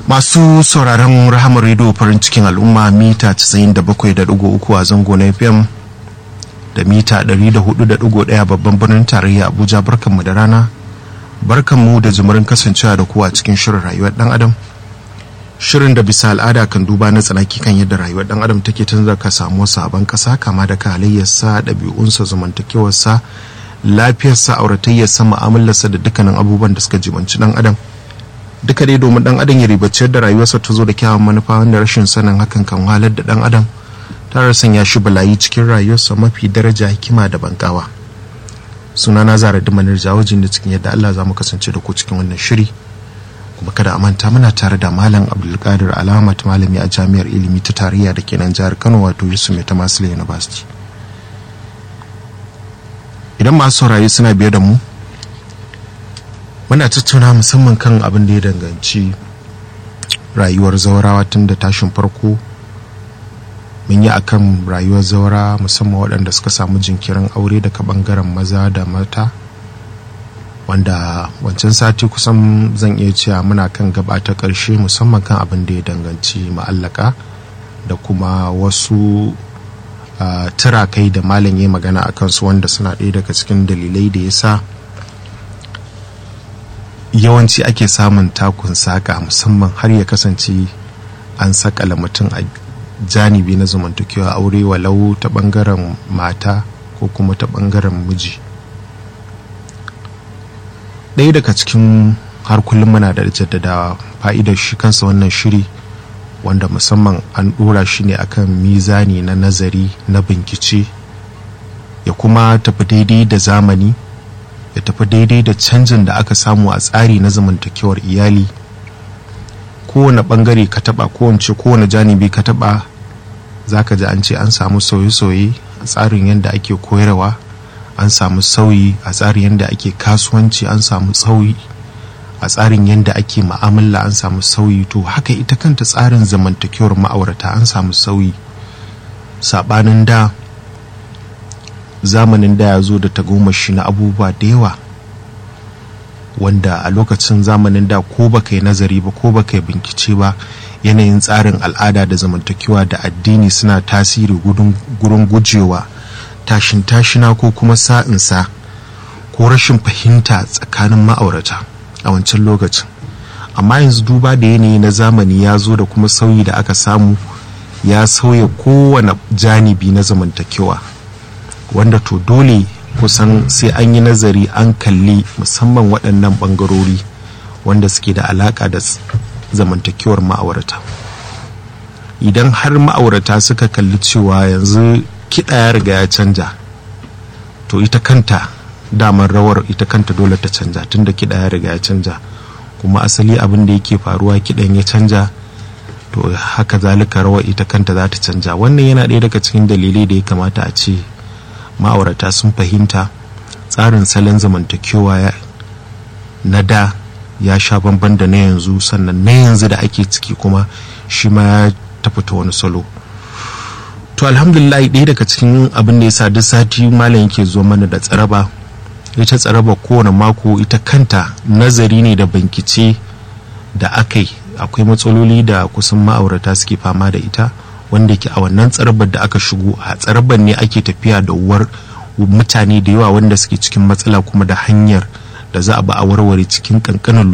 masu sauraron rahamar rediyo farin cikin al'umma mita 97.3 a zango na fm da mita 104.1 babban birnin tarayya abuja barkanmu da rana barkanmu da jimurin kasancewa da kuwa cikin shirin rayuwar dan adam shirin da bisa al'ada kan duba na tsanaki kan yadda rayuwar dan adam take tun ka samu sabon kasa kama da halayyarsa ɗabi'unsa zamantakewarsa lafiyarsa auratayyarsa mu'amalarsa da dukkanin abubuwan da suka jibanci dan adam duka dai domin dan adam ya ribaci yadda rayuwarsa ta zo da kyawun manufa wanda rashin sanin hakan kan wahalar da dan adam tare sanya shi balayi cikin rayuwarsa mafi daraja hikima da bankawa suna na zara da manar jawajin da cikin yadda Allah za mu kasance da ku cikin wannan shiri kuma kada a manta muna tare da malam abdulkadir alamat malami a jami'ar ilimi ta tarayya da ke nan jihar kano wato yusuf mai tamasila university idan masu saurari suna biye da mu muna tattauna musamman kan abin da ya danganci rayuwar zaurawa tun da tashin farko mun yi akan rayuwar zaura musamman waɗanda suka samu jinkirin aure daga ɓangaren maza da mata wanda wancan sati kusan zan iya cewa muna kan gaba ta ƙarshe musamman kan abin da ya danganci ma'allaka da kuma wasu uh, turakai da malam ya magana a kansu wanda suna ɗaya daga cikin dalilai da ya sa yawanci ake samun takun saka musamman har ya kasance an sakala mutum a janibi na zamantakewa aure walau ta bangaren mata ko kuma ta bangaren miji ɗaya daga cikin har kullum muna da jaddadawa fa'idar shi kansa wannan shiri wanda musamman an ɗora shi ne akan mizani na nazari na bincike ya kuma tafi daidai da zamani ya tafi daidai da canjin da aka samu a tsari na zamantakewar iyali kowane bangare ka taba kowace kowane janibi ka taba za ka ji an ce an samu sauye-sauye a tsarin yadda ake koyarwa an samu sauyi a tsarin yadda ake kasuwanci an samu sauyi a tsarin yadda ake ma'amala an samu sauyi to haka ita kanta tsarin zamantakewar ma'aurata an samu sauyi sabanin da zamanin da ya zo da tagomashi na abubuwa da yawa wanda a lokacin zamanin da ko baka yi nazari ba ko baka yi bincike ba yanayin tsarin al'ada da zamantakewa da addini suna tasiri gurin gujewa tashin tashina ko kuma sa'insa ko rashin fahimta tsakanin ma'aurata a wancan lokacin amma yanzu duba da yanayi na zamani ya zo da kuma sauyi da aka samu ya sauya kowane janibi na zamantakewa wanda to dole kusan sai an yi nazari an kalli musamman waɗannan ɓangarori wanda suke da alaƙa da zamantakewar ma'aurata idan har ma'aurata suka kalli cewa yanzu kiɗa ya riga ya canja to ita kanta damar rawar ita kanta dole ta canja tunda kiɗa ya riga ya canja kuma asali abin da yake faruwa kiɗan ya canja to haka zalika rawar ita kanta za ta canja wannan yana ɗaya daga cikin dalilai da ya kamata a ce ma'aurata sun fahimta tsarin salon zamantakewa na da ya sha bamban da na yanzu sannan na yanzu da ake ciki kuma shi ma ya tafi ta wani salo to alhamdulillah ɗaya daga cikin abin da ya sa duk sati malam yake zuwa mana da tsaraba ita tsaraba kowane mako ita kanta nazari ne da bankice da aka yi akwai matsaloli da kusan ma'aurata suke fama da ita wanda ke a wannan tsarabar da aka shigo a tsarabar ne ake tafiya da uwar mutane da yawa wanda suke cikin matsala kuma da hanyar da za a ba a warware cikin kankanin